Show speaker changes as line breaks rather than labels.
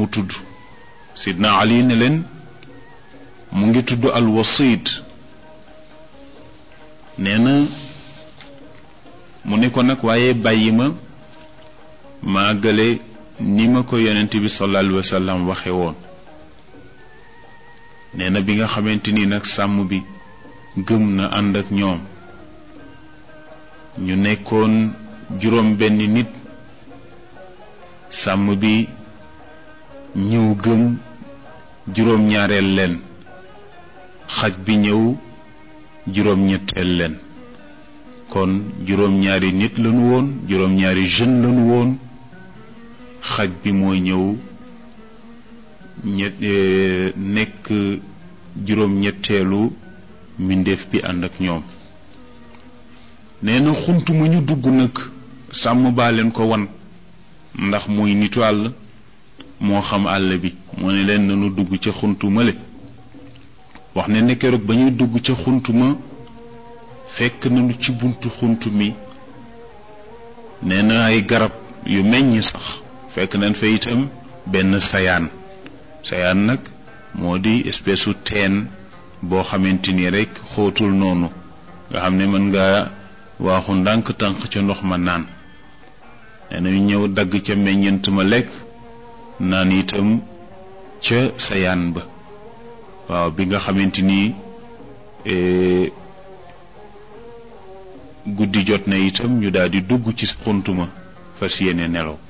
tudd sidna ali ne leen mu ngi tudd alwasit nee na mu ne ko nag waaye bàyyi ma maa gële ni ma ko yonent bi sallallahu alayhi wa sallam waxe woon nee na bi nga xamante ni nag sàmm bi gëm na ànd ak ñoom ñu nekkoon juróom benn nit sàmm bi ñëw gëm juróom ñaareel leen xaj bi ñëw juróom ñetteel leen kon juróom ñaari nit lañu woon juróom ñaari jeune lañu woon xaj bi mooy ñëw ñett nekk juróom ñetteelu mbindeef bi ànd ak ñoom nee na xunt mu ñu dugg nag sàmm baa leen ko wan ndax muy nitu àll moo xam àll bi moo ne leen nanu dugg ca xuntu male wax ne ne keroog ba ñuy dugg ca xunt ma fekk nañu ci buntu xunt mi nee na ay garab yu meññ sax fekk nañ fa itam benn sayaan sayaan nag moo di espèce su teen boo xamante ni rek xóotul noonu nga xam ne mën nga waaxu ndànk tànk ca ndox ma naan nee na ñu ñëw dagg ca meññent ma lekk naan itam ca sayaan ba waaw bi nga xamante ni guddi jot na itam ñu daal di dugg ci xunt ma fas yéene nelaw